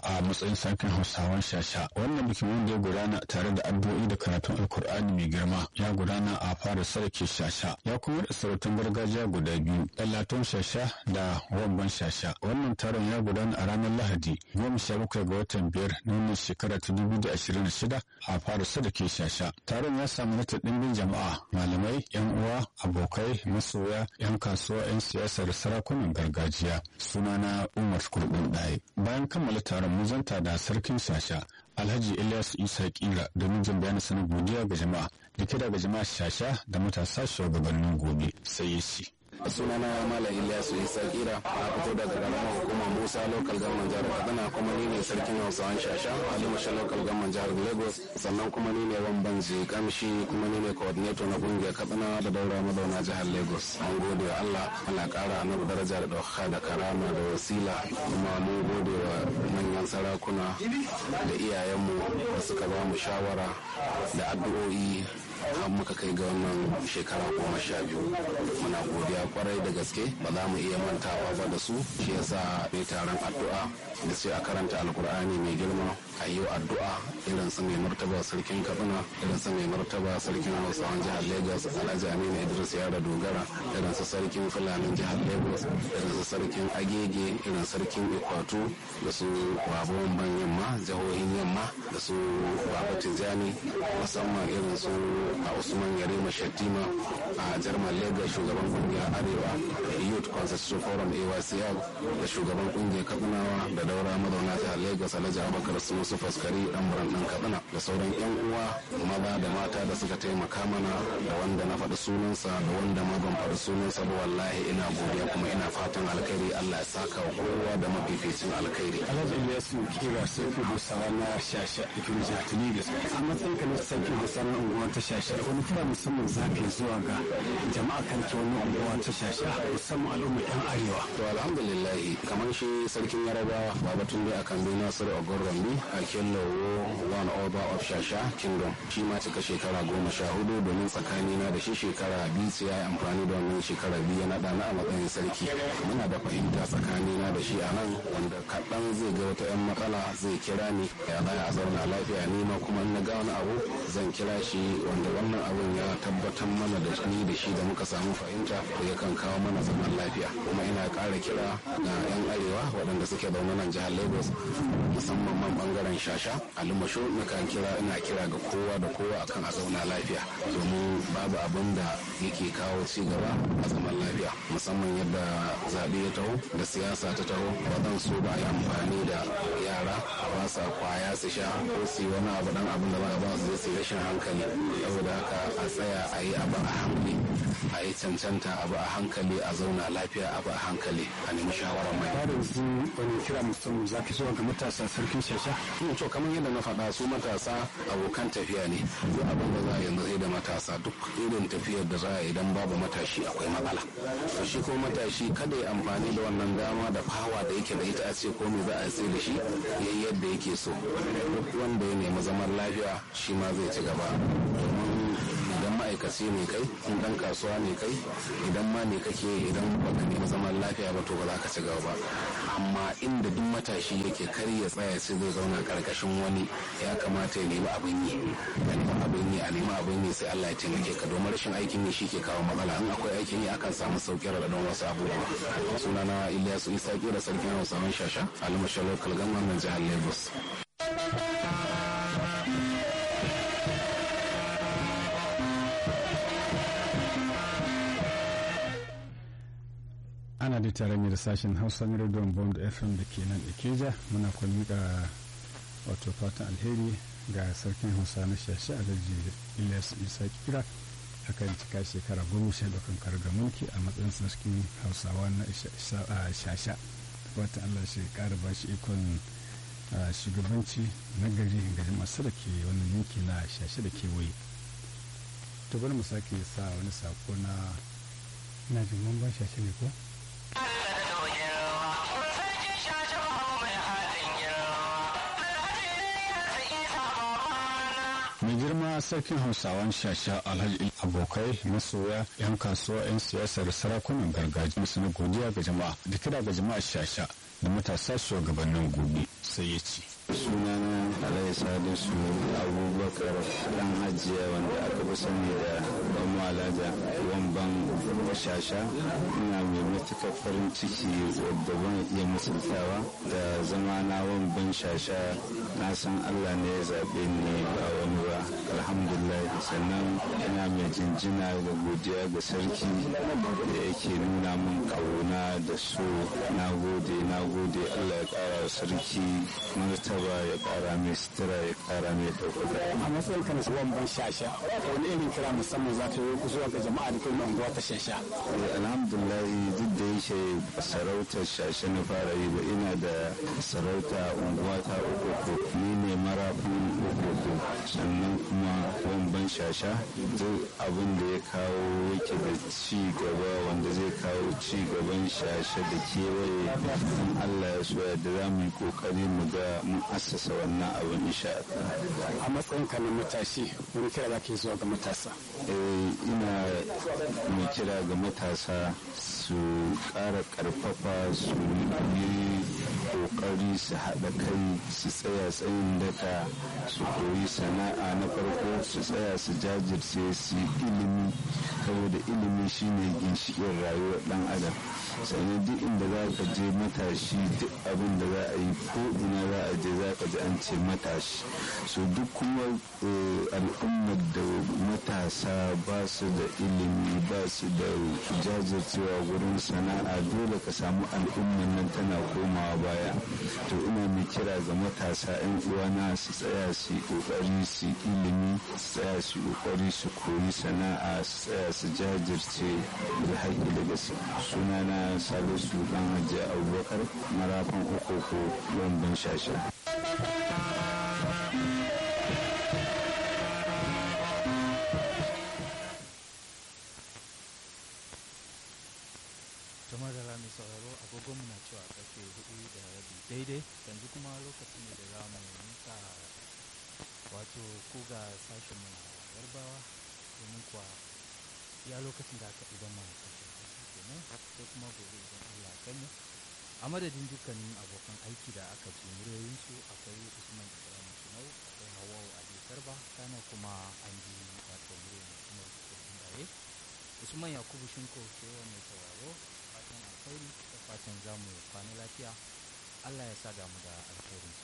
a matsayin sarkin hausawan shasha wannan bikin wanda ya gudana tare da addu'o'i da karatun alkur'ani mai girma ya gudana a fara sarki shasha ya kuma da sarautun gargajiya guda biyu ɗallaton shasha da wamban shasha wannan taron ya gudana a ranar lahadi goma sha bakwai ga watan biyar na wannan shekara ta dubu da ashirin da shida a fara sarki shasha taron ya samu nata ɗimbin jama'a malamai yan uwa abokai masoya yan kasuwa yan siyasa da sarakunan gargajiya sunana umar kurɗin ɗaya bayan kammala taron mun zanta da sarkin shasha alhaji ilyas isa kira domin jin bayanin sanin godiya ga jama'a da kira ga jama'a shasha da matasa shugabannin gobe sai ya ce sunana malam ilyasu isa kira a fito daga karamar hukumar musa local government jihar kaduna kuma ni ne sarkin hausawan shasha alimusha local government jihar lagos sannan kuma ni ne wamban kamshi kuma ni ne coordinator na kungiyar kaduna da daura mazauna jihar lagos an gode wa allah allah kara na daraja da ɗaukaka da karama da wasila kuma mun gode wa manyan sarakuna da iyayenmu da suka ba mu shawara da addu'o'i har muka kai ga wannan shekara goma sha biyu muna godiya kwarai da gaske ba za mu iya mantawa ba da su shi yasa mai taron addu'a da sai a karanta alkur'ani mai girma a yi addu'a irin su mai martaba sarkin kaduna irin su mai martaba sarkin hausawan jihar lagos alhaji aminu idris yara dogara irin su sarkin fulanin jihar lagos irin su sarkin agege irin sarkin ikwatu da su babban ban yamma jihohin yamma da su baba tijjani musamman irin su a usman yarima shattima a jarman lagos shugaban kungiyar arewa youth constitution forum aycl da shugaban kungiyar katsinawa da daura mazauna jihar lagos alhaji abubakar su musu faskari dan buran din katsina da sauran yan uwa maza da mata da suka taimaka mana da wanda na faɗi sunansa da wanda ma ban faɗi sunansa ba wallahi ina godiya kuma ina fatan alkhairi allah ya saka wa kowa da mafificin alkhairi alhaji ilyasu kira sarki hausawa na shasha da kuma jihar lagos a matsayin ka na sarki hausawa na unguwar ta shasha wani kira musamman za ka zuwa ga jama'a kan ta wani unguwa ta shasha musamman al'umma yan arewa to alhamdulillah kamar shi sarkin yarabawa babatun dai akan bi nasiru ogorrami a kellowo one over of shasha kingdom shi ma cika shekara goma sha hudu domin tsakanina da shi shekara biyu sai ya yi amfani da wannan shekara biyu ya naɗa na a matsayin sarki muna da fahimta tsakanina da shi a nan wanda kaɗan zai ga wata 'yan matsala zai kira ni ya za a zauna lafiya ni ma kuma in na ga wani abu zan kira shi wanda wannan abun ya tabbatar mana da ni da shi da muka samu fahimta da yakan kawo mana zaman lafiya kuma ina ƙara kira ga 'yan arewa waɗanda suke zaune nan jihar lagos musamman man bangaren shasha alimasho nakan kira ina kira ga kowa da kowa akan a zauna lafiya domin babu abin da yake kawo ci gaba a zaman lafiya musamman yadda zaɓe ya taho da siyasa ta taho ba zan so ba yi amfani da yara ba sa kwaya su sha ko su yi wani abu dan abin da za a ba su zai rashin hankali saboda haka a tsaya a yi abu a hankali a yi cancanta abu a hankali a zauna lafiya abu a hankali a nemi shawarar mai. ba da yanzu wani kira musamman za ka zuwa ga matasa sarkin shasha to kamar yadda na faɗa su matasa abokan tafiya ne duk abin da za a yanzu sai da matasa duk irin tafiyar da za a idan babu matashi akwai matsala to shi ko matashi kada ya amfani da wannan dama da fawa da yake da ita a ce ko me za a sai da shi yayi yadda yake so duk wanda ya nemi zaman lafiya shi ma zai ci gaba domin idan ma'aikaci ne kai in dan kasuwa ne kai idan ma ne kake idan baka nemi zaman lafiya ba to ba za ka ci gaba ba amma inda duk matashi yake kar ya tsaya sai zai zauna karkashin wani ya kamata ya nemi abin yi a nemi abin yi a nemi abin yi sai Allah ya taimake ka domin rashin aikin yi shi ke kawo matsala in akwai aikin yi akan samu sauƙi da wasu abubuwa sunana Ilyasu Isa da sarkin Hausawan Shasha Alimasha Local Government jihar Lagos. ana da tare ne da sashen hausa na rediyon bond fm da ke nan ikeja muna kwamika wato fatan alheri ga sarkin hausa na shashi alhaji ilyas isa kira akan cika shekara goma sha bakan karga mulki a matsayin sarkin hausawa na shasha wata allah shi kara ba shi ikon shugabanci na gari ga jama'a da ke wannan yanki na shashe da kewaye to bari mu sake sa wani sako na ina jin mun ba shashe ne ko mai girma sarkin hausawan shasha alhaji abokai masoya yan kasuwa yan siyasar sarakunan gargajiya su na godiya ga jama'a da kira ga jama'a shasha da matasa shugabannin gobe sai ya ce sunana alai salisu abubakar dan hajiya wanda aka fi sani da ban malaja wamban shasha ina mai matuƙar farin ciki wadda ban iya misaltawa da zama na wamban shasha na san allah ne ya zaɓe ni ba wani ba alhamdulillah sannan ina mai jinjina da godiya ga sarki da yake nuna min ƙauna da so na gode na gode allah ya ƙara sarki martaba ya ƙara mai sutura ya ƙara mai ɗaukaka a matsayin kan tsohon ban shasha wani irin kira musamman za ta yi zuwa ga jama'a da kuma unguwa ta shasha alhamdulillah duk da yake sarautar shashe na fara yi ba ina da sarauta unguwa ta uku ni ne marafin uku sannan kuma wamban shasha duk abin da ya kawo yake da ci gaba wanda zai kawo ci gaban shashe da kewaye in allah ya so yadda za mu yi kokari mu ga mun assasa wannan abin insha a matsayin kan matashi wani kira za ka yi zuwa ga matasa ina mai kira ga matasa su ƙara ƙarfafa su yi ƙoƙari su haɗa kai su tsaya tsayin daka su koyi sana'a na farko su tsaya su jajirce su yi ilimi saboda ilimi shine ginshiƙin rayuwar ɗan adam sannan duk inda za ka je matashi duk abin da za a yi ko ina za a je za ka ji an ce matashi so duk kuma al'ummar da matasa ba su da ilimi ba su da jajircewa wurin sana'a dole ka samu al'ummar nan tana komawa baya to ina mai kira ga matasa 'yan uwana su tsaya su yi kokari su ilimi su tsaya su yi kokari su koyi sana'a su tsaya su jajirce da haƙƙi da gaske sunana salisu dan hajji abubakar marafan ukoko ban shasha kamar da rami sauraro agogon na cewa karfe hudu da rabi daidai yanzu kuma lokaci ne da za mu nika wato ko ga sashen mu na yarbawa domin kuwa ya lokacin da aka idan mana sashen hausa kenan sai kuma gobe idan allah kai mu a madadin dukkanin abokan aiki da aka ji muryoyinsu akwai usman ibrahim sunau akwai hawawu ali garba kana kuma an ji wato muryoyin umar kusurkin usman yakubu shinko ke mai sauraro fatan alkhairi da fatan zamu kwana lafiya allah ya sa damu da alkhairinsa